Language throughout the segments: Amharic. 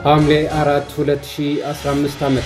ሐምሌ 4 2015 ዓ.ም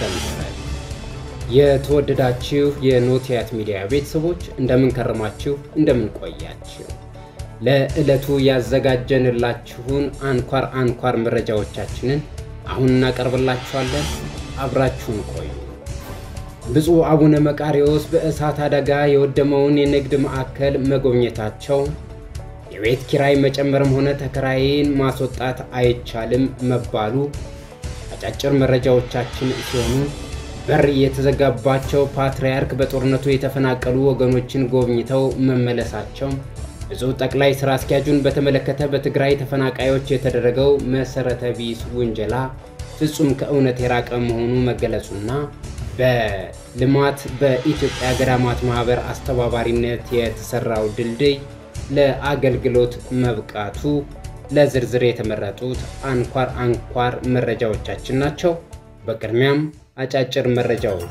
የተወደዳችሁ የኖቲያት ሚዲያ ቤተሰቦች እንደምን ከረማችሁ? እንደምን ቆያችሁ? ለዕለቱ ያዘጋጀንላችሁን አንኳር አንኳር መረጃዎቻችንን አሁን እናቀርብላችኋለን። አብራችሁን ቆዩ። ብፁዕ አቡነ መቃርዮስ በእሳት አደጋ የወደመውን የንግድ ማዕከል መጎብኘታቸው፣ የቤት ኪራይ መጨመርም ሆነ ተከራይን ማስወጣት አይቻልም መባሉ አጫጭር መረጃዎቻችን ሲሆኑ በር የተዘጋባቸው ፓትርያርክ በጦርነቱ የተፈናቀሉ ወገኖችን ጎብኝተው መመለሳቸው፣ ብፁዕ ጠቅላይ ስራ አስኪያጁን በተመለከተ በትግራይ ተፈናቃዮች የተደረገው መሰረተ ቢስ ውንጀላ ፍጹም ከእውነት የራቀ መሆኑ መገለጹና በልማት በኢትዮጵያ ገዳማት ማህበር አስተባባሪነት የተሰራው ድልድይ ለአገልግሎት መብቃቱ ለዝርዝር የተመረጡት አንኳር አንኳር መረጃዎቻችን ናቸው። በቅድሚያም አጫጭር መረጃዎች።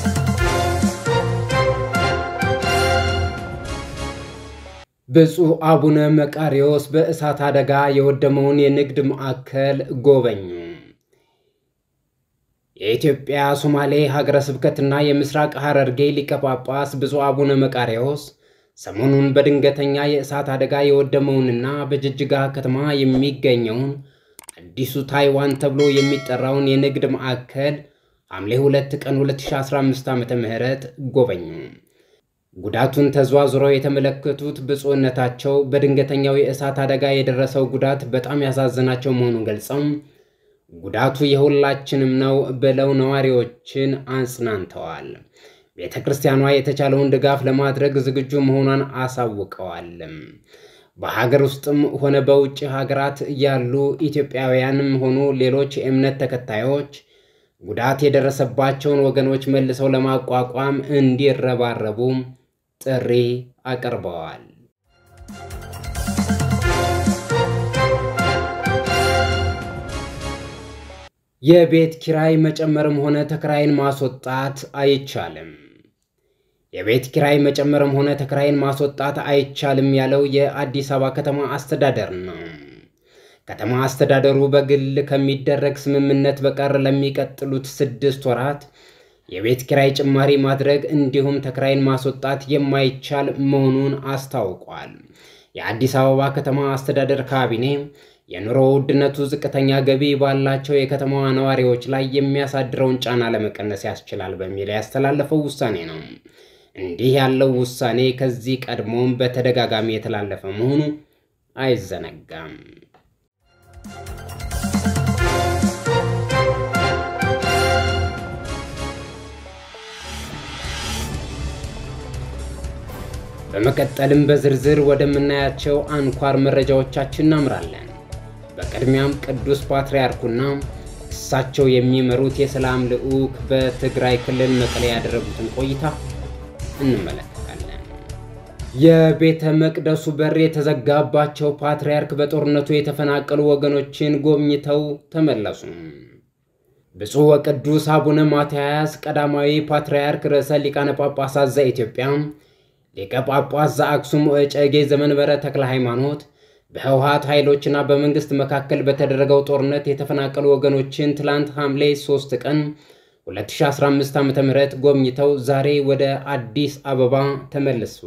ብፁዕ አቡነ መቃርዮስ በእሳት አደጋ የወደመውን የንግድ ማዕከል ጎበኙ። የኢትዮጵያ ሶማሌ ሀገረ ስብከትና የምስራቅ ሐረርጌ ሊቀ ጳጳስ ብፁዕ አቡነ መቃርዮስ ሰሞኑን በድንገተኛ የእሳት አደጋ የወደመውንና በጅጅጋ ከተማ የሚገኘውን አዲሱ ታይዋን ተብሎ የሚጠራውን የንግድ ማዕከል ሐምሌ 2 ቀን 2015 ዓ.ም ጎበኙ። ጉዳቱን ተዘዋዝረው የተመለከቱት ብፁዕነታቸው በድንገተኛው የእሳት አደጋ የደረሰው ጉዳት በጣም ያሳዘናቸው መሆኑን ገልጸው ጉዳቱ የሁላችንም ነው ብለው ነዋሪዎችን አጽናንተዋል። ቤተ ክርስቲያኗ የተቻለውን ድጋፍ ለማድረግ ዝግጁ መሆኗን አሳውቀዋል። በሀገር ውስጥም ሆነ በውጭ ሀገራት ያሉ ኢትዮጵያውያንም ሆኑ ሌሎች የእምነት ተከታዮች ጉዳት የደረሰባቸውን ወገኖች መልሰው ለማቋቋም እንዲረባረቡ ጥሪ አቅርበዋል። የቤት ኪራይ መጨመርም ሆነ ተከራይን ማስወጣት አይቻልም። የቤት ኪራይ መጨመርም ሆነ ተከራይን ማስወጣት አይቻልም ያለው የአዲስ አበባ ከተማ አስተዳደር ነው። ከተማ አስተዳደሩ በግል ከሚደረግ ስምምነት በቀር ለሚቀጥሉት ስድስት ወራት የቤት ኪራይ ጭማሪ ማድረግ እንዲሁም ተከራይን ማስወጣት የማይቻል መሆኑን አስታውቋል። የአዲስ አበባ ከተማ አስተዳደር ካቢኔ የኑሮ ውድነቱ ዝቅተኛ ገቢ ባላቸው የከተማዋ ነዋሪዎች ላይ የሚያሳድረውን ጫና ለመቀነስ ያስችላል በሚል ያስተላለፈው ውሳኔ ነው። እንዲህ ያለው ውሳኔ ከዚህ ቀድሞም በተደጋጋሚ የተላለፈ መሆኑ አይዘነጋም። በመቀጠልም በዝርዝር ወደምናያቸው አንኳር መረጃዎቻችን እናምራለን። በቅድሚያም ቅዱስ ፓትርያርኩና እሳቸው የሚመሩት የሰላም ልዑክ በትግራይ ክልል መቀሌ ያደረጉትን ቆይታ እንመለከታለን። የቤተ መቅደሱ በር የተዘጋባቸው ፓትርያርክ በጦርነቱ የተፈናቀሉ ወገኖችን ጎብኝተው ተመለሱ። ብፁዕ ወቅዱስ አቡነ ማትያስ ቀዳማዊ ፓትርያርክ ርዕሰ ሊቃነ ጳጳሳት ዘኢትዮጵያ ሊቀ ጳጳስ ዘአክሱም ወዕጨጌ ዘመንበረ ተክለ ሃይማኖት በህወሓት ኃይሎችና በመንግስት መካከል በተደረገው ጦርነት የተፈናቀሉ ወገኖችን ትላንት ሐምሌ 3 ቀን 2015 ዓ.ም ጎብኝተው ዛሬ ወደ አዲስ አበባ ተመለሱ።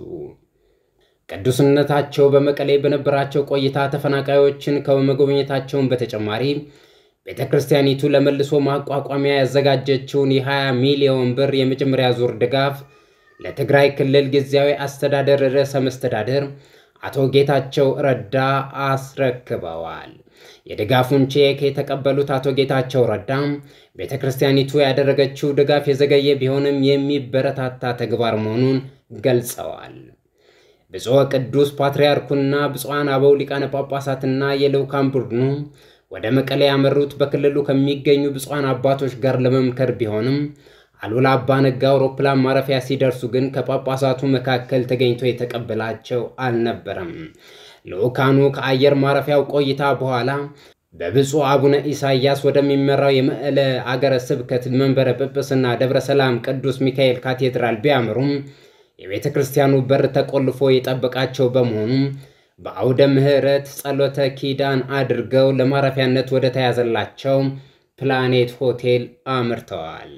ቅዱስነታቸው በመቀሌ በነበራቸው ቆይታ ተፈናቃዮችን ከመጎብኘታቸውን በተጨማሪ ቤተ ክርስቲያኒቱ ለመልሶ ማቋቋሚያ ያዘጋጀችውን የ20 ሚሊዮን ብር የመጀመሪያ ዙር ድጋፍ ለትግራይ ክልል ጊዜያዊ አስተዳደር ርዕሰ መስተዳደር አቶ ጌታቸው ረዳ አስረክበዋል። የድጋፉን ቼክ የተቀበሉት አቶ ጌታቸው ረዳ ቤተ ክርስቲያኒቱ ያደረገችው ድጋፍ የዘገየ ቢሆንም የሚበረታታ ተግባር መሆኑን ገልጸዋል። ብፁዕ ቅዱስ ፓትርያርኩና ብፁዓን አበው ሊቃነ ጳጳሳትና የልዑካን ቡድኑ ወደ መቀሌ ያመሩት በክልሉ ከሚገኙ ብፁዓን አባቶች ጋር ለመምከር ቢሆንም አሉላ አባ ነጋ አውሮፕላን ማረፊያ ሲደርሱ ግን ከጳጳሳቱ መካከል ተገኝቶ የተቀበላቸው አልነበረም። ልዑካኑ ከአየር ማረፊያው ቆይታ በኋላ በብፁዕ አቡነ ኢሳያስ ወደሚመራው የመቀለ አገረ ስብከት መንበረ ጵጵስና ደብረ ሰላም ቅዱስ ሚካኤል ካቴድራል ቢያምሩም የቤተ ክርስቲያኑ በር ተቆልፎ የጠበቃቸው በመሆኑ በአውደ ምሕረት ጸሎተ ኪዳን አድርገው ለማረፊያነት ወደ ተያዘላቸው ፕላኔት ሆቴል አምርተዋል።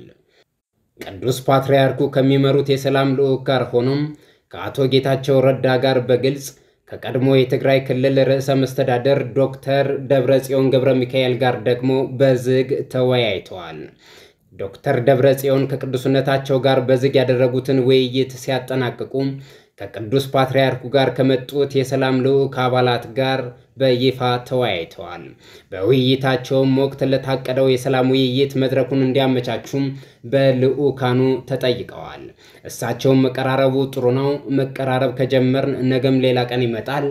ቅዱስ ፓትርያርኩ ከሚመሩት የሰላም ልዑክ ጋር ሆኖም ከአቶ ጌታቸው ረዳ ጋር በግልጽ ከቀድሞ የትግራይ ክልል ርዕሰ መስተዳደር ዶክተር ደብረጽዮን ገብረ ሚካኤል ጋር ደግሞ በዝግ ተወያይተዋል። ዶክተር ደብረጽዮን ከቅዱስነታቸው ጋር በዝግ ያደረጉትን ውይይት ሲያጠናቅቁ ከቅዱስ ፓትርያርኩ ጋር ከመጡት የሰላም ልዑክ አባላት ጋር በይፋ ተወያይተዋል። በውይይታቸውም ወቅት ለታቀደው የሰላም ውይይት መድረኩን እንዲያመቻቹም በልዑካኑ ተጠይቀዋል። እሳቸውም መቀራረቡ ጥሩ ነው፣ መቀራረብ ከጀመርን ነገም ሌላ ቀን ይመጣል፣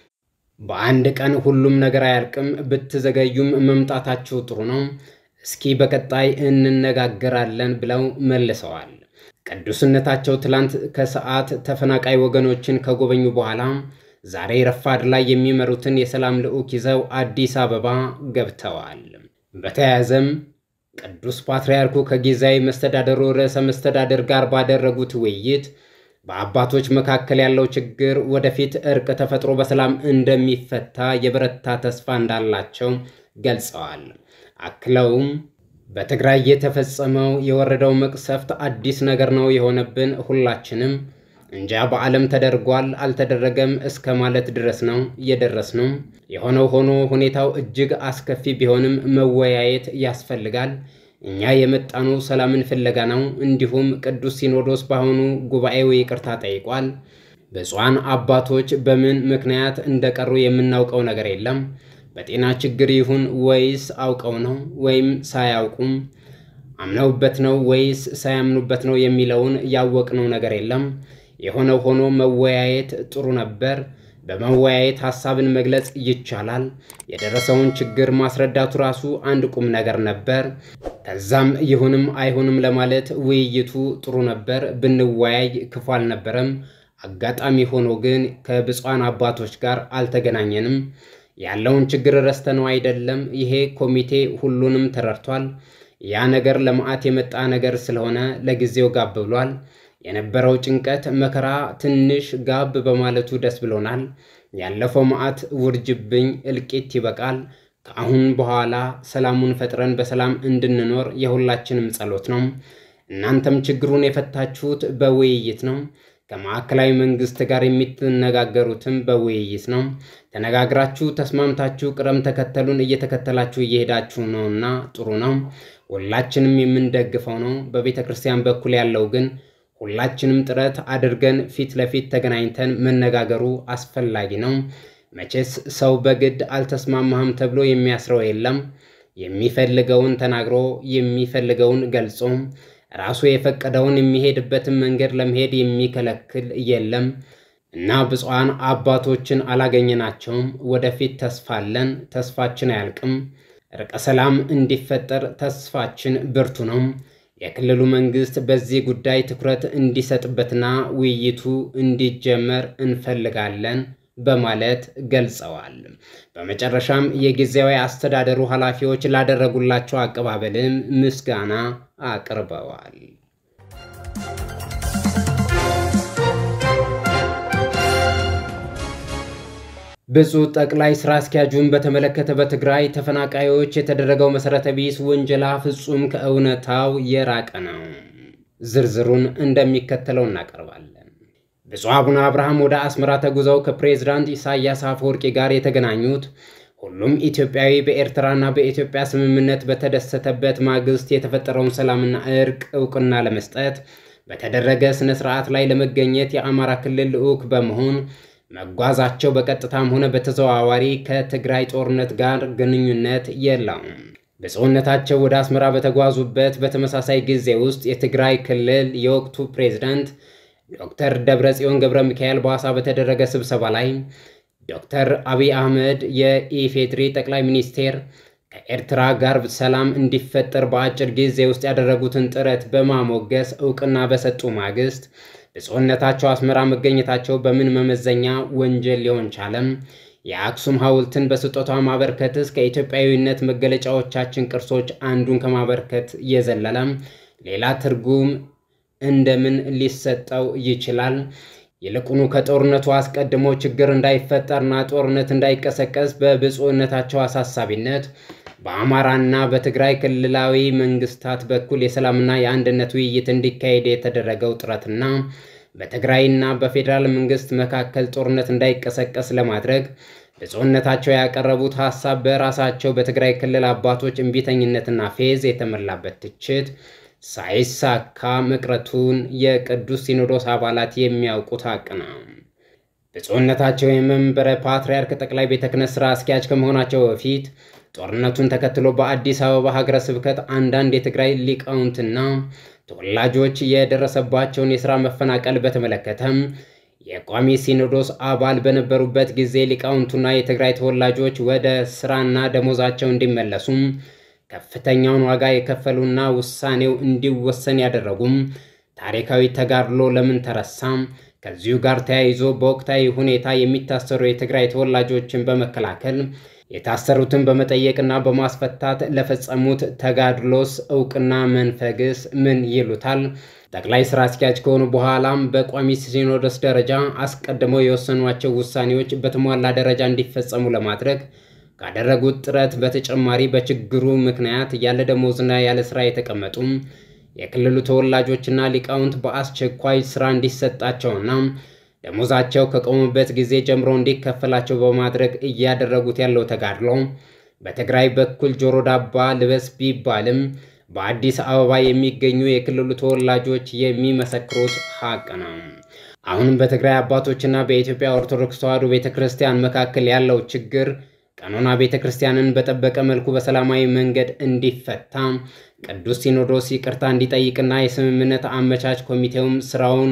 በአንድ ቀን ሁሉም ነገር አያልቅም፣ ብትዘገዩም መምጣታችሁ ጥሩ ነው፣ እስኪ በቀጣይ እንነጋገራለን ብለው መልሰዋል። ቅዱስነታቸው ትላንት ከሰዓት ተፈናቃይ ወገኖችን ከጎበኙ በኋላ ዛሬ ረፋድ ላይ የሚመሩትን የሰላም ልዑክ ይዘው አዲስ አበባ ገብተዋል። በተያያዘም ቅዱስ ፓትርያርኩ ከጊዜያዊ መስተዳደሩ ርዕሰ መስተዳደር ጋር ባደረጉት ውይይት በአባቶች መካከል ያለው ችግር ወደፊት እርቅ ተፈጥሮ በሰላም እንደሚፈታ የበረታ ተስፋ እንዳላቸው ገልጸዋል። አክለውም በትግራይ የተፈጸመው የወረደው መቅሰፍት አዲስ ነገር ነው የሆነብን ሁላችንም እንጃ በዓለም ተደርጓል አልተደረገም እስከ ማለት ድረስ ነው የደረስነው። የሆነው ሆኖ ሁኔታው እጅግ አስከፊ ቢሆንም መወያየት ያስፈልጋል። እኛ የመጣኑ ሰላምን ፍለጋ ነው። እንዲሁም ቅዱስ ሲኖዶስ በአሁኑ ጉባኤው ይቅርታ ጠይቋል። ብፁዓን አባቶች በምን ምክንያት እንደቀሩ የምናውቀው ነገር የለም። በጤና ችግር ይሁን ወይስ አውቀው ነው ወይም ሳያውቁም አምነውበት ነው ወይስ ሳያምኑበት ነው የሚለውን ያወቅነው ነገር የለም። የሆነው ሆኖ መወያየት ጥሩ ነበር። በመወያየት ሀሳብን መግለጽ ይቻላል። የደረሰውን ችግር ማስረዳቱ ራሱ አንድ ቁም ነገር ነበር። ከዛም ይሁንም አይሁንም ለማለት ውይይቱ ጥሩ ነበር። ብንወያይ ክፉ አልነበረም። አጋጣሚ ሆኖ ግን ከብፁዓን አባቶች ጋር አልተገናኘንም። ያለውን ችግር ረስተነው አይደለም። ይሄ ኮሚቴ ሁሉንም ተረድቷል። ያ ነገር ለመዓት የመጣ ነገር ስለሆነ ለጊዜው ጋብ ብሏል። የነበረው ጭንቀት መከራ ትንሽ ጋብ በማለቱ ደስ ብሎናል። ያለፈው መዓት ውርጅብኝ እልቂት ይበቃል። ከአሁን በኋላ ሰላሙን ፈጥረን በሰላም እንድንኖር የሁላችንም ጸሎት ነው። እናንተም ችግሩን የፈታችሁት በውይይት ነው። ከማዕከላዊ መንግስት ጋር የምትነጋገሩትም በውይይት ነው። ተነጋግራችሁ ተስማምታችሁ ቅደም ተከተሉን እየተከተላችሁ እየሄዳችሁ ነውና ጥሩ ነው። ሁላችንም የምንደግፈው ነው። በቤተ ክርስቲያን በኩል ያለው ግን ሁላችንም ጥረት አድርገን ፊት ለፊት ተገናኝተን መነጋገሩ አስፈላጊ ነው። መቼስ ሰው በግድ አልተስማማህም ተብሎ የሚያስረው የለም። የሚፈልገውን ተናግሮ የሚፈልገውን ገልጾ ራሱ የፈቀደውን የሚሄድበትን መንገድ ለመሄድ የሚከለክል የለም እና ብፁዓን አባቶችን አላገኘናቸውም። ወደፊት ተስፋ አለን። ተስፋችን አያልቅም። እርቀ ሰላም እንዲፈጠር ተስፋችን ብርቱ ነው። የክልሉ መንግስት በዚህ ጉዳይ ትኩረት እንዲሰጥበትና ውይይቱ እንዲጀመር እንፈልጋለን በማለት ገልጸዋል። በመጨረሻም የጊዜያዊ አስተዳደሩ ኃላፊዎች ላደረጉላቸው አቀባበልም ምስጋና አቅርበዋል። ብፁዕ ጠቅላይ ስራ አስኪያጁን በተመለከተ በትግራይ ተፈናቃዮች የተደረገው መሰረተ ቢስ ውንጀላ ፍጹም ከእውነታው የራቀ ነው። ዝርዝሩን እንደሚከተለው እናቀርባለን። ብፁዕ አቡነ አብርሃም ወደ አስመራ ተጉዘው ከፕሬዝዳንት ኢሳያስ አፈወርቂ ጋር የተገናኙት ሁሉም ኢትዮጵያዊ በኤርትራና በኢትዮጵያ ስምምነት በተደሰተበት ማግስት የተፈጠረውን ሰላምና እርቅ እውቅና ለመስጠት በተደረገ ስነ ስርዓት ላይ ለመገኘት የአማራ ክልል ልዑክ በመሆን መጓዛቸው በቀጥታም ሆነ በተዘዋዋሪ ከትግራይ ጦርነት ጋር ግንኙነት የለውም። ብፁዕነታቸው ወደ አስመራ በተጓዙበት በተመሳሳይ ጊዜ ውስጥ የትግራይ ክልል የወቅቱ ፕሬዝዳንት ዶክተር ደብረጽዮን ገብረ ሚካኤል በሐዋሳ በተደረገ ስብሰባ ላይ ዶክተር አብይ አህመድ የኢፌድሪ ጠቅላይ ሚኒስቴር ከኤርትራ ጋር ሰላም እንዲፈጠር በአጭር ጊዜ ውስጥ ያደረጉትን ጥረት በማሞገስ እውቅና በሰጡ ማግስት ብፁዕነታቸው አስመራ መገኘታቸው በምን መመዘኛ ወንጀል ሊሆን ቻለም? የአክሱም ሐውልትን በስጦታ ማበርከትስ ከኢትዮጵያዊነት መገለጫዎቻችን ቅርሶች አንዱን ከማበርከት የዘለለም ሌላ ትርጉም እንደምን ሊሰጠው ይችላል? ይልቁኑ ከጦርነቱ አስቀድሞ ችግር እንዳይፈጠርና ጦርነት እንዳይቀሰቀስ በብፁዕነታቸው አሳሳቢነት በአማራና በትግራይ ክልላዊ መንግስታት በኩል የሰላምና የአንድነት ውይይት እንዲካሄድ የተደረገው ጥረትና በትግራይና በፌዴራል መንግስት መካከል ጦርነት እንዳይቀሰቀስ ለማድረግ ብፁዕነታቸው ያቀረቡት ሀሳብ በራሳቸው በትግራይ ክልል አባቶች እምቢተኝነትና ፌዝ የተሞላበት ትችት ሳይሳካ መቅረቱን የቅዱስ ሲኖዶስ አባላት የሚያውቁት ሀቅ ነው። ብፁዕነታቸው የመንበረ ፓትርያርክ ጠቅላይ ቤተ ክህነት ስራ አስኪያጅ ከመሆናቸው በፊት ጦርነቱን ተከትሎ በአዲስ አበባ ሀገረ ስብከት አንዳንድ የትግራይ ሊቃውንትና ተወላጆች የደረሰባቸውን የሥራ መፈናቀል በተመለከተም የቋሚ ሲኖዶስ አባል በነበሩበት ጊዜ ሊቃውንቱና የትግራይ ተወላጆች ወደ ስራና ደሞዛቸው እንዲመለሱም ከፍተኛውን ዋጋ የከፈሉና ውሳኔው እንዲወሰን ያደረጉም ታሪካዊ ተጋድሎ ለምን ተረሳም? ከዚሁ ጋር ተያይዞ በወቅታዊ ሁኔታ የሚታሰሩ የትግራይ ተወላጆችን በመከላከል የታሰሩትን በመጠየቅና በማስፈታት ለፈጸሙት ተጋድሎስ እውቅና መንፈግስ ምን ይሉታል? ጠቅላይ ስራ አስኪያጅ ከሆኑ በኋላም በቋሚ ሲኖዶስ ደረጃ አስቀድመው የወሰኗቸው ውሳኔዎች በተሟላ ደረጃ እንዲፈጸሙ ለማድረግ ካደረጉት ጥረት በተጨማሪ በችግሩ ምክንያት ያለ ደሞዝና ያለ ስራ የተቀመጡ የክልሉ ተወላጆችና ሊቃውንት በአስቸኳይ ስራ እንዲሰጣቸውና ደሞዛቸው ከቆሙበት ጊዜ ጀምሮ እንዲከፈላቸው በማድረግ እያደረጉት ያለው ተጋድሎ በትግራይ በኩል ጆሮ ዳባ ልበስ ቢባልም በአዲስ አበባ የሚገኙ የክልሉ ተወላጆች የሚመሰክሩት ሀቅ ነው። አሁንም በትግራይ አባቶችና በኢትዮጵያ ኦርቶዶክስ ተዋሕዶ ቤተ ክርስቲያን መካከል ያለው ችግር ቀኖና ቤተ ክርስቲያንን በጠበቀ መልኩ በሰላማዊ መንገድ እንዲፈታ ቅዱስ ሲኖዶስ ይቅርታ እንዲጠይቅና የስምምነት አመቻች ኮሚቴውም ስራውን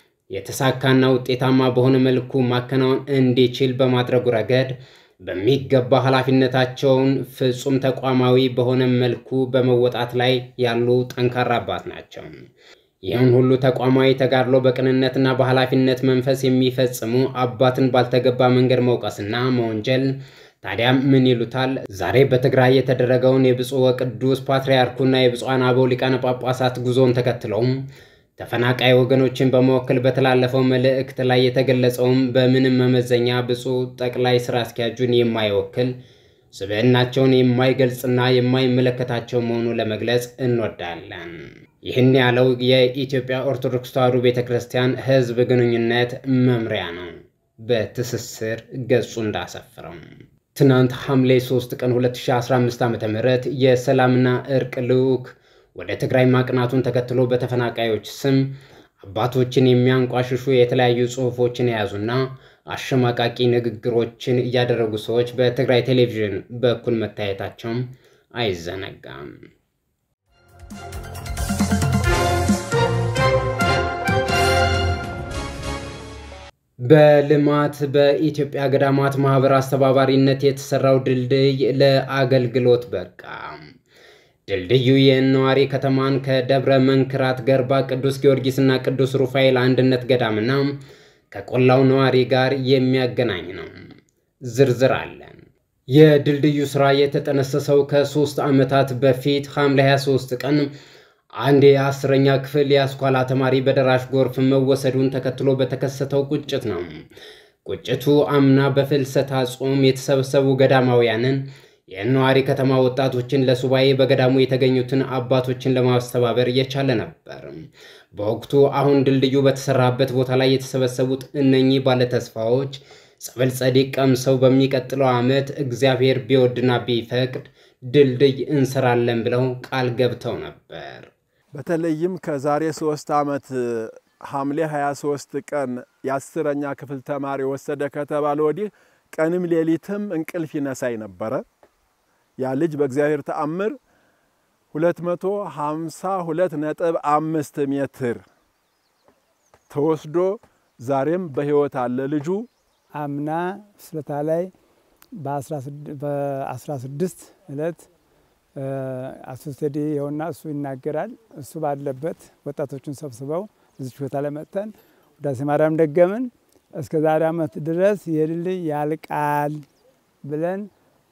የተሳካና ውጤታማ በሆነ መልኩ ማከናወን እንዲችል በማድረጉ ረገድ በሚገባ ኃላፊነታቸውን ፍጹም ተቋማዊ በሆነ መልኩ በመወጣት ላይ ያሉ ጠንካራ አባት ናቸው። ይህን ሁሉ ተቋማዊ ተጋድሎ በቅንነትና በኃላፊነት መንፈስ የሚፈጽሙ አባትን ባልተገባ መንገድ መውቀስና መወንጀል ታዲያ ምን ይሉታል? ዛሬ በትግራይ የተደረገውን የብፁዕ ወቅዱስ ፓትርያርኩና የብፁዓን አበው ሊቃነ ጳጳሳት ጉዞን ተከትለውም ተፈናቃይ ወገኖችን በመወከል በተላለፈው መልእክት ላይ የተገለጸውም በምንም መመዘኛ ብፁዕ ጠቅላይ ስራ አስኪያጁን የማይወክል ስብዕናቸውን የማይገልጽና የማይመለከታቸው መሆኑ ለመግለጽ እንወዳለን። ይህን ያለው የኢትዮጵያ ኦርቶዶክስ ተዋሕዶ ቤተ ክርስቲያን ሕዝብ ግንኙነት መምሪያ ነው በትስስር ገጹ እንዳሰፍረው። ትናንት ሐምሌ 3 ቀን 2015 ዓ ም የሰላምና እርቅ ልዑክ ወደ ትግራይ ማቅናቱን ተከትሎ በተፈናቃዮች ስም አባቶችን የሚያንቋሽሹ የተለያዩ ጽሑፎችን የያዙና አሸማቃቂ ንግግሮችን እያደረጉ ሰዎች በትግራይ ቴሌቪዥን በኩል መታየታቸውም አይዘነጋም። በልማት በኢትዮጵያ ገዳማት ማህበር አስተባባሪነት የተሰራው ድልድይ ለአገልግሎት በቃ። ድልድዩ የነዋሪ ከተማን ከደብረ መንክራት ገርባ ቅዱስ ጊዮርጊስና ቅዱስ ሩፋኤል አንድነት ገዳምና ከቆላው ነዋሪ ጋር የሚያገናኝ ነው። ዝርዝር አለን። የድልድዩ ስራ የተጠነሰሰው ከሶስት ዓመታት በፊት ሐምሌ 23 ቀን አንድ የአስረኛ ክፍል የአስኳላ ተማሪ በደራሽ ጎርፍ መወሰዱን ተከትሎ በተከሰተው ቁጭት ነው። ቁጭቱ አምና በፍልሰታ ጾም የተሰበሰቡ ገዳማውያንን የነዋሪ ከተማ ወጣቶችን ለሱባኤ በገዳሙ የተገኙትን አባቶችን ለማስተባበር የቻለ ነበር። በወቅቱ አሁን ድልድዩ በተሰራበት ቦታ ላይ የተሰበሰቡት እነኚህ ባለተስፋዎች ጸበል ጸዲቅ ቀምሰው በሚቀጥለው ዓመት እግዚአብሔር ቢወድና ቢፈቅድ ድልድይ እንሰራለን ብለው ቃል ገብተው ነበር። በተለይም ከዛሬ ሶስት ዓመት ሐምሌ 23 ቀን የአስረኛ ክፍል ተማሪ ወሰደ ከተባለ ወዲህ ቀንም ሌሊትም እንቅልፍ ይነሳኝ ነበረ። ያ ልጅ በእግዚአብሔር ተአምር 252 ነጥብ አምስት ሜትር ተወስዶ ዛሬም በሕይወት አለ ልጁ። አምና ፍስለታ ላይ በ16 ዕለት አሶስቴዲ የሆና እሱ ይናገራል። እሱ ባለበት ወጣቶቹን ሰብስበው እዚች ቦታ ላይ መጥተን ውዳሴ ማርያም ደገምን። እስከ ዛሬ ዓመት ድረስ የድልድይ ያልቃል ብለን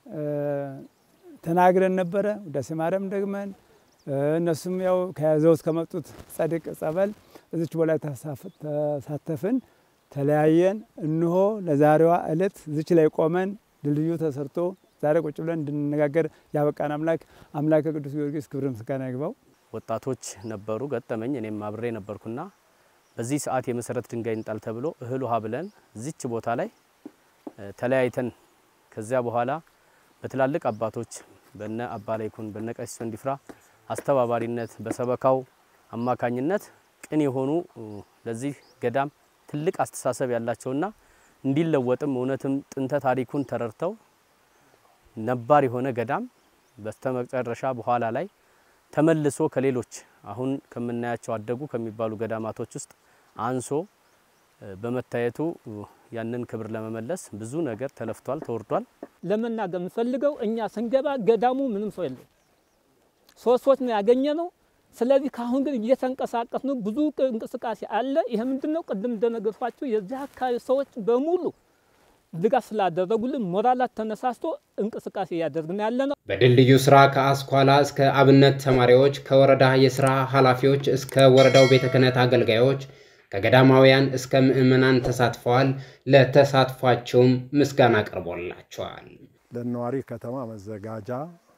ተናግረን ነበረ። ውዳሴ ማርያም ደግመን እነሱም ያው ከያዘውት ከመጡት ጸድቅ ጸበል እዚች በላይ ተሳተፍን፣ ተለያየን። እንሆ ለዛሬዋ ዕለት እዚች ላይ ቆመን ድልድዩ ተሰርቶ ዛሬ ቁጭ ብለን እንድንነጋገር ያበቃን አምላክ አምላከ ቅዱስ ጊዮርጊስ ክብር ምስጋና ይግባው። ወጣቶች ነበሩ ገጠመኝ። እኔም አብሬ ነበርኩና በዚህ ሰዓት የመሰረት ድንጋይ እንጣል ተብሎ እህል ውሃ ብለን እዚች ቦታ ላይ ተለያይተን ከዚያ በኋላ በትላልቅ አባቶች በነ አባ ላይኩን በነ ቀሲስ ወንዲፍራ አስተባባሪነት በሰበካው አማካኝነት ቅን የሆኑ ለዚህ ገዳም ትልቅ አስተሳሰብ ያላቸውና እንዲለወጥም እውነትም ጥንተ ታሪኩን ተረድተው ነባር የሆነ ገዳም በስተመጨረሻ በኋላ ላይ ተመልሶ ከሌሎች አሁን ከምናያቸው አደጉ ከሚባሉ ገዳማቶች ውስጥ አንሶ በመታየቱ ያንን ክብር ለመመለስ ብዙ ነገር ተለፍቷል፣ ተወርዷል። ለመናገር የምፈልገው እኛ ስንገባ ገዳሙ ምንም ሰው የለው፣ ሶስት ሰዎች ነው ያገኘ ነው። ስለዚህ ከአሁን ግን እየተንቀሳቀስ ነው፣ ብዙ እንቅስቃሴ አለ። ይሄ ምንድን ነው? ቅድም እንደነገርኳችሁ የዚህ አካባቢ ሰዎች በሙሉ ድጋፍ ስላደረጉልን ሞራላት ተነሳስቶ እንቅስቃሴ እያደረግን ያለ ነው። በድልድዩ ስራ ከአስኳላ እስከ አብነት ተማሪዎች፣ ከወረዳ የስራ ኃላፊዎች እስከ ወረዳው ቤተ ክህነት አገልጋዮች፣ ከገዳማውያን እስከ ምዕመናን ተሳትፈዋል። ለተሳትፏቸውም ምስጋና ቀርቦላቸዋል። ለነዋሪ ከተማ መዘጋጃ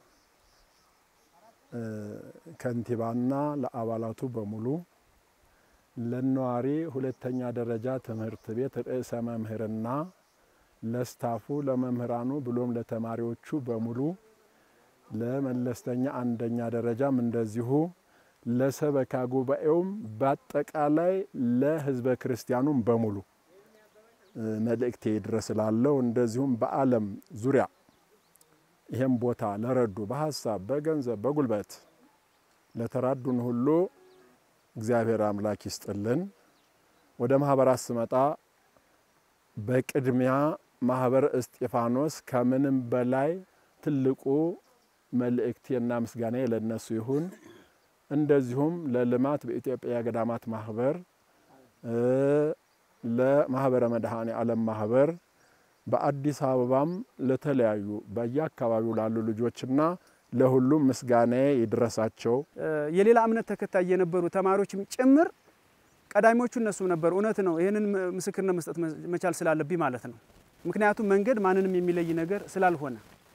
ከንቲባና ለአባላቱ በሙሉ ለነዋሪ ሁለተኛ ደረጃ ትምህርት ቤት ርዕሰ መምህርና ለስታፉ ለመምህራኑ ብሎም ለተማሪዎቹ በሙሉ ለመለስተኛ አንደኛ ደረጃም እንደዚሁ ለሰበካ ጉባኤውም በአጠቃላይ ለሕዝበ ክርስቲያኑም በሙሉ መልእክቴ ድረስ ላለው እንደዚሁም በዓለም ዙሪያ ይህም ቦታ ለረዱ በሀሳብ በገንዘብ በጉልበት ለተራዱን ሁሉ እግዚአብሔር አምላክ ይስጥልን። ወደ ማህበራት ስመጣ በቅድሚያ ማህበረ እስጢፋኖስ ከምንም በላይ ትልቁ መልእክቴና ምስጋና ለነሱ ይሁን። እንደዚሁም ለልማት በኢትዮጵያ ገዳማት ማህበር፣ ለማህበረ መድኃኔ ዓለም ማህበር በአዲስ አበባም ለተለያዩ በየአካባቢው ላሉ ልጆችና ለሁሉም ምስጋና ይድረሳቸው። የሌላ እምነት ተከታይ የነበሩ ተማሪዎችም ጭምር ቀዳሚዎቹ እነሱ ነበሩ። እውነት ነው። ይህንን ምስክርነት መስጠት መቻል ስላለብኝ ማለት ነው። ምክንያቱም መንገድ ማንንም የሚለይ ነገር ስላልሆነ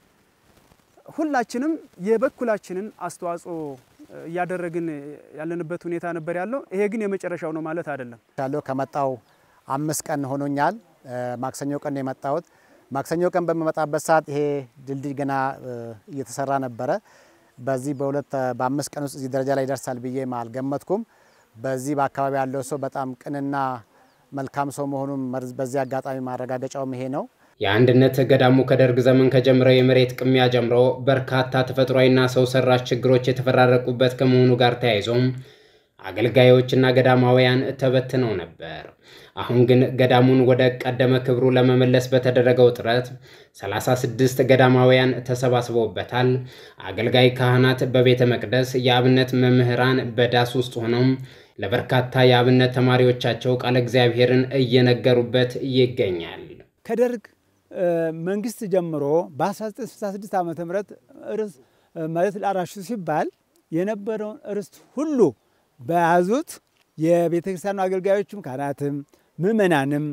ሁላችንም የበኩላችንን አስተዋጽኦ እያደረግን ያለንበት ሁኔታ ነበር ያለው። ይሄ ግን የመጨረሻው ነው ማለት አይደለም። ያለው ከመጣው አምስት ቀን ሆኖኛል። ማክሰኞ ቀን ነው የመጣሁት። ማክሰኞ ቀን በመመጣበት ሰዓት ይሄ ድልድይ ገና እየተሰራ ነበረ። በዚህ በሁለት በአምስት ቀን ውስጥ እዚህ ደረጃ ላይ ይደርሳል ብዬ አልገመትኩም። በዚህ በአካባቢ ያለው ሰው በጣም ቅንና መልካም ሰው መሆኑን በዚህ አጋጣሚ ማረጋገጫውም ይሄ ነው። የአንድነት ገዳሙ ከደርግ ዘመን ከጀመረው የመሬት ቅሚያ ጀምሮ በርካታ ተፈጥሯዊና ሰው ሰራሽ ችግሮች የተፈራረቁበት ከመሆኑ ጋር ተያይዞም አገልጋዮችና ገዳማውያን ተበትነው ነበር። አሁን ግን ገዳሙን ወደ ቀደመ ክብሩ ለመመለስ በተደረገው ጥረት 36 ገዳማውያን ተሰባስበውበታል። አገልጋይ ካህናት በቤተ መቅደስ፣ የአብነት መምህራን በዳስ ውስጥ ሆነው ለበርካታ የአብነት ተማሪዎቻቸው ቃለ እግዚአብሔርን እየነገሩበት ይገኛል። ከደርግ መንግስት ጀምሮ በ1966 ዓ ም ርስ መሬት ላራሹ ሲባል የነበረውን ርስት ሁሉ በያዙት የቤተ ክርስቲያኑ አገልጋዮችም ካህናትም ምእመናንም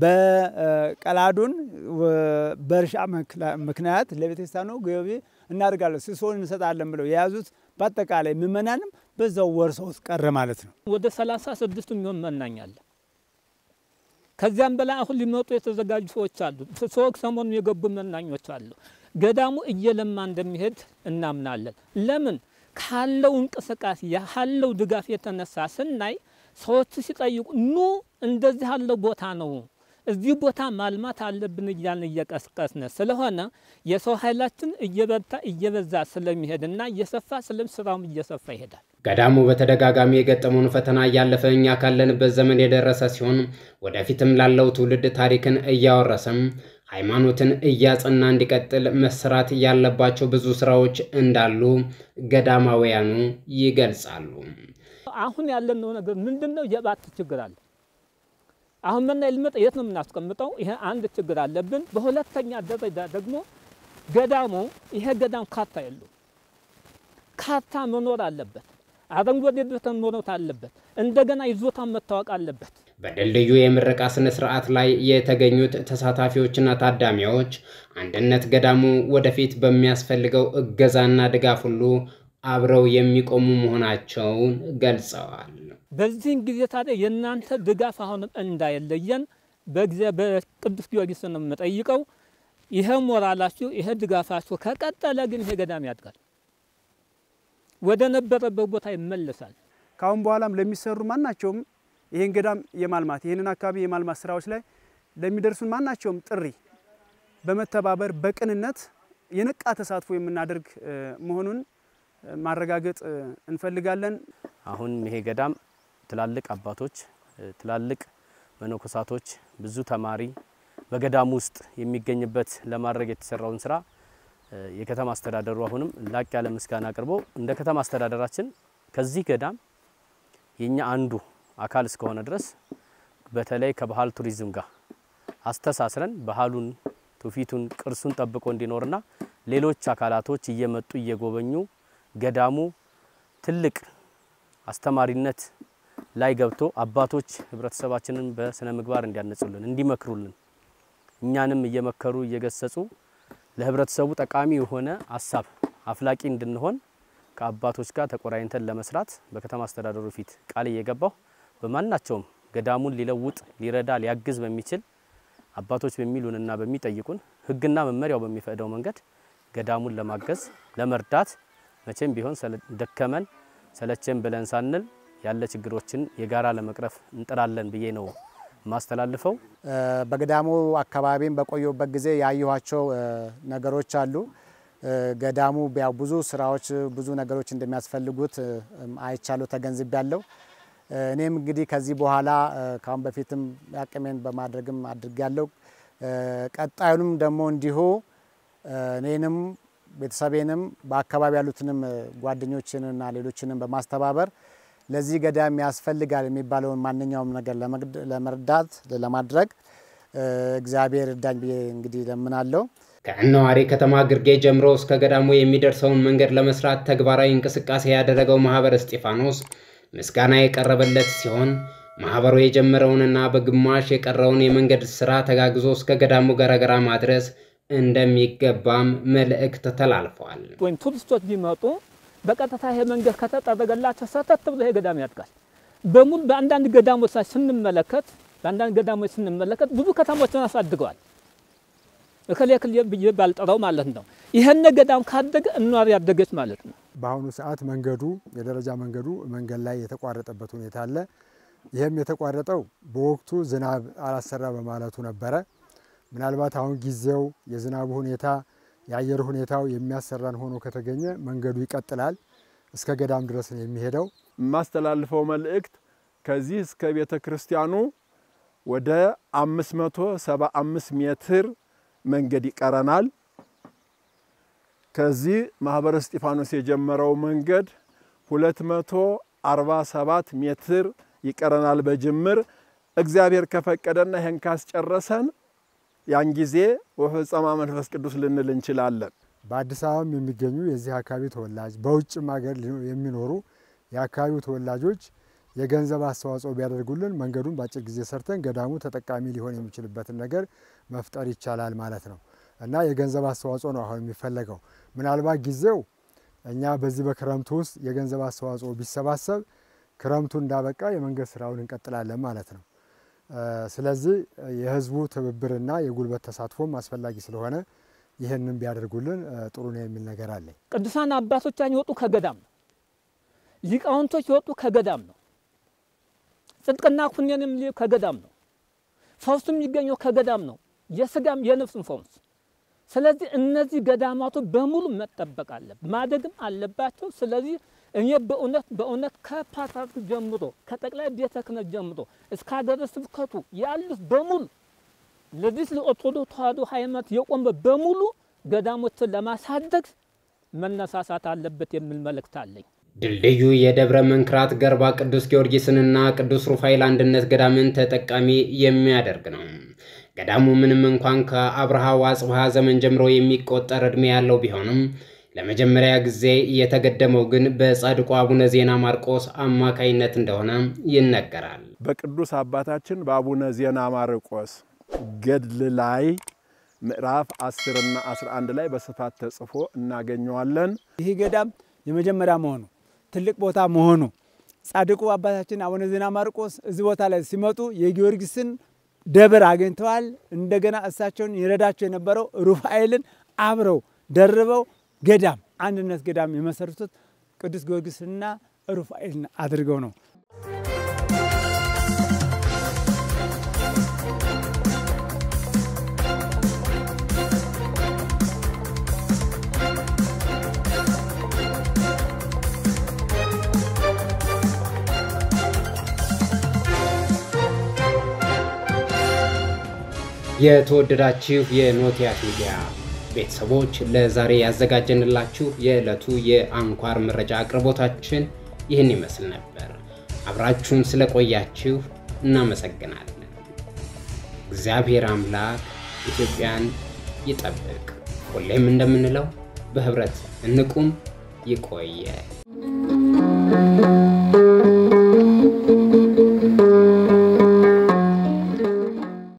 በቀላዱን በእርሻ ምክንያት ለቤተ ክርስቲያኑ ገቢ እናደርጋለን ሲሶን እንሰጣለን ብለው የያዙት በአጠቃላይ ምእመናንም በዛው ወርሰው ውስጥ ቀረ ማለት ነው። ወደ ሰላሳ ስድስቱ የሚሆን መናኝ አለ። ከዚያም በላይ አሁን ሊመጡ የተዘጋጁ ሰዎች አሉ። ሰዎች ሰሞኑን የገቡ መናኞች አሉ። ገዳሙ እየለማ እንደሚሄድ እናምናለን። ለምን ካለው እንቅስቃሴ ካለው ድጋፍ የተነሳ ስናይ ሰዎች ሲጠይቁ ኑ እንደዚህ ያለው ቦታ ነው እዚህ ቦታ ማልማት አለብን እያልን እየቀስቀስን ስለሆነ የሰው ኃይላችን እየበታ እየበዛ ስለሚሄድና እየሰፋ ስለም ስራውም እየሰፋ ይሄዳል። ገዳሙ በተደጋጋሚ የገጠመውን ፈተና እያለፈ እኛ ካለንበት ዘመን የደረሰ ሲሆን ወደፊትም ላለው ትውልድ ታሪክን እያወረሰም ሃይማኖትን እያጸና እንዲቀጥል መሰራት ያለባቸው ብዙ ስራዎች እንዳሉ ገዳማውያኑ ይገልጻሉ። አሁን ያለነው ነገር ምንድን ነው? የባት ችግር አለ። አሁን መና ልመጣ የት ነው የምናስቀምጠው? ይሄ አንድ ችግር አለብን። በሁለተኛ ደረጃ ደግሞ ገዳሙ ይሄ ገዳም ካርታ የለው። ካርታ መኖር አለበት። አረንጓዴ ቦታ መኖር አለበት። እንደገና ይዞታ መታወቅ አለበት። በድልድዩ የምረቃ ስነ ስርዓት ላይ የተገኙት ተሳታፊዎችና ታዳሚዎች አንድነት ገዳሙ ወደፊት በሚያስፈልገው እገዛና ድጋፍ ሁሉ አብረው የሚቆሙ መሆናቸውን ገልጸዋል። በዚህን ጊዜ ታዲያ የእናንተ ድጋፍ አሁንም እንዳይለየን በቅዱስ ጊዮርጊስ ነው የምጠይቀው። ይሄ ሞራላችሁ፣ ይሄ ድጋፋችሁ ከቀጠለ ግን ይሄ ገዳም ያድጋል፣ ወደ ነበረበት ቦታ ይመለሳል። ከአሁን በኋላም ለሚሰሩ ማናቸውም ይህን ገዳም የማልማት ይህንን አካባቢ የማልማት ስራዎች ላይ ለሚደርሱን ማናቸውም ጥሪ በመተባበር በቅንነት የነቃ ተሳትፎ የምናደርግ መሆኑን ማረጋገጥ እንፈልጋለን። አሁን ይሄ ገዳም ትላልቅ አባቶች፣ ትላልቅ መነኮሳቶች፣ ብዙ ተማሪ በገዳሙ ውስጥ የሚገኝበት ለማድረግ የተሰራውን ስራ የከተማ አስተዳደሩ አሁንም ላቅ ያለ ምስጋና አቅርቦ እንደ ከተማ አስተዳደራችን ከዚህ ገዳም የኛ አንዱ አካል እስከሆነ ድረስ በተለይ ከባህል ቱሪዝም ጋር አስተሳስረን ባህሉን፣ ትውፊቱን፣ ቅርሱን ጠብቆ እንዲኖርና ሌሎች አካላቶች እየመጡ እየጎበኙ ገዳሙ ትልቅ አስተማሪነት ላይ ገብቶ አባቶች ህብረተሰባችንን በስነ ምግባር እንዲያነጹልን እንዲመክሩልን እኛንም እየመከሩ እየገሰጹ ለህብረተሰቡ ጠቃሚ የሆነ ሀሳብ አፍላቂ እንድንሆን ከአባቶች ጋር ተቆራኝተን ለመስራት በከተማ አስተዳደሩ ፊት ቃል እየገባሁ በማናቸውም ገዳሙን ሊለውጥ ሊረዳ ሊያግዝ በሚችል አባቶች በሚሉንና በሚጠይቁን ህግና መመሪያው በሚፈቅደው መንገድ ገዳሙን ለማገዝ ለመርዳት መቼም ቢሆን ደከመን ሰለቸን ብለን ሳንል ያለ ችግሮችን የጋራ ለመቅረፍ እንጥራለን ብዬ ነው ማስተላልፈው። በገዳሙ አካባቢም በቆየሁበት ጊዜ ያየኋቸው ነገሮች አሉ። ገዳሙ ያው ብዙ ስራዎች ብዙ ነገሮች እንደሚያስፈልጉት አይቻለሁ፣ ተገንዝቤያለሁ። እኔም እንግዲህ ከዚህ በኋላ ካሁን በፊትም አቅሜን በማድረግም አድርጌያለሁ። ቀጣዩንም ደግሞ እንዲሁ እኔንም ቤተሰቤንም በአካባቢ ያሉትንም ጓደኞችንና ሌሎችንም በማስተባበር ለዚህ ገዳም ያስፈልጋል የሚባለውን ማንኛውም ነገር ለመርዳት ለማድረግ እግዚአብሔር እርዳኝ ብዬ እንግዲህ ለምናለሁ። ከእነዋሪ ከተማ ግርጌ ጀምሮ እስከ ገዳሙ የሚደርሰውን መንገድ ለመስራት ተግባራዊ እንቅስቃሴ ያደረገው ማህበረ እስጢፋኖስ ምስጋና የቀረበለት ሲሆን ማህበሩ የጀመረውንና በግማሽ የቀረውን የመንገድ ስራ ተጋግዞ እስከ ገዳሙ ገረገራ ማድረስ እንደሚገባም መልእክት ተላልፏል። ወይም ቱሪስቶች ቢመጡ በቀጥታ ይሄ መንገድ ከተጠረገላቸው ሰተት ብሎ ይሄ ገዳም ያድጋል። በሙሉ በአንዳንድ ገዳሞች ላይ ስንመለከት በአንዳንድ ገዳሞች ስንመለከት ብዙ ከተሞችን አሳድገዋል። እከሌ እከሌ ብዬ ባልጠራው ማለት ነው። ይህን ገዳም ካደገ እኗር ያደገች ማለት ነው። በአሁኑ ሰዓት መንገዱ የደረጃ መንገዱ መንገድ ላይ የተቋረጠበት ሁኔታ አለ። ይህም የተቋረጠው በወቅቱ ዝናብ አላሰራ በማለቱ ነበረ። ምናልባት አሁን ጊዜው የዝናቡ ሁኔታ የአየር ሁኔታው የሚያሰራን ሆኖ ከተገኘ መንገዱ ይቀጥላል። እስከ ገዳም ድረስ ነው የሚሄደው። የማስተላልፈው መልእክት ከዚህ እስከ ቤተ ክርስቲያኑ ወደ 575 ሜትር መንገድ ይቀረናል። ከዚህ ማህበረ እስጢፋኖስ የጀመረው መንገድ 247 ሜትር ይቀረናል በጅምር እግዚአብሔር ከፈቀደና ይህን ካስጨረሰን ያን ጊዜ ወፈጸማ መንፈስ ቅዱስ ልንል እንችላለን። በአዲስ አበባም የሚገኙ የዚህ አካባቢ ተወላጅ በውጭም ሀገር የሚኖሩ የአካባቢው ተወላጆች የገንዘብ አስተዋጽኦ ቢያደርጉልን መንገዱን በአጭር ጊዜ ሰርተን ገዳሙ ተጠቃሚ ሊሆን የሚችልበትን ነገር መፍጠር ይቻላል ማለት ነው እና የገንዘብ አስተዋጽኦ ነው አሁን የሚፈለገው። ምናልባት ጊዜው እኛ በዚህ በክረምቱ ውስጥ የገንዘብ አስተዋጽኦ ቢሰባሰብ ክረምቱ እንዳበቃ የመንገድ ስራውን እንቀጥላለን ማለት ነው። ስለዚህ የህዝቡ ትብብርና የጉልበት ተሳትፎም አስፈላጊ ስለሆነ ይህንን ቢያደርጉልን ጥሩ ነው የሚል ነገር አለኝ። ቅዱሳን አባቶቻችን የወጡ ከገዳም ነው። ሊቃውንቶች የወጡ ከገዳም ነው። ጽድቅና ኩነኔም ከገዳም ነው። ፈውሱ የሚገኘው ከገዳም ነው፣ የስጋም የነፍስም ፈውስ። ስለዚህ እነዚህ ገዳማቱ በሙሉ መጠበቅ አለ ማደግም አለባቸው። ስለዚህ እኔ በእውነት በእውነት ከፓትርያርኩ ጀምሮ ከጠቅላይ ቤተ ክህነት ጀምሮ እስከ ሀገረ ስብከቱ ያሉት በሙሉ ለዚህ ለኦርቶዶክስ ተዋሕዶ ሃይማኖት የቆመ በሙሉ ገዳሞችን ለማሳደግ መነሳሳት አለበት የሚል መልእክት አለኝ። ድልድዩ የደብረ መንክራት ገርባ ቅዱስ ጊዮርጊስንና ቅዱስ ሩፋኤል አንድነት ገዳምን ተጠቃሚ የሚያደርግ ነው። ገዳሙ ምንም እንኳን ከአብርሃ ወአጽብሃ ዘመን ጀምሮ የሚቆጠር ዕድሜ ያለው ቢሆንም ለመጀመሪያ ጊዜ የተገደመው ግን በጻድቁ አቡነ ዜና ማርቆስ አማካይነት እንደሆነ ይነገራል። በቅዱስ አባታችን በአቡነ ዜና ማርቆስ ገድል ላይ ምዕራፍ 10 እና 11 ላይ በስፋት ተጽፎ እናገኘዋለን። ይህ ገዳም የመጀመሪያ መሆኑ ትልቅ ቦታ መሆኑ ጻድቁ አባታችን አቡነ ዜና ማርቆስ እዚህ ቦታ ላይ ሲመጡ የጊዮርጊስን ደብር አግኝተዋል። እንደገና እሳቸውን ይረዳቸው የነበረው ሩፋኤልን አብረው ደርበው ገዳም አንድነት ገዳም የመሰረቱት ቅዱስ ጊዮርጊስና ሩፋኤልን አድርገው ነው። የተወደዳችሁ የኖቲያት ሚዲያ ቤተሰቦች ለዛሬ ያዘጋጀንላችሁ የዕለቱ የአንኳር መረጃ አቅርቦታችን ይህን ይመስል ነበር። አብራችሁን ስለቆያችሁ እናመሰግናለን። እግዚአብሔር አምላክ ኢትዮጵያን ይጠብቅ። ሁሌም እንደምንለው በህብረት እንቁም። ይቆየ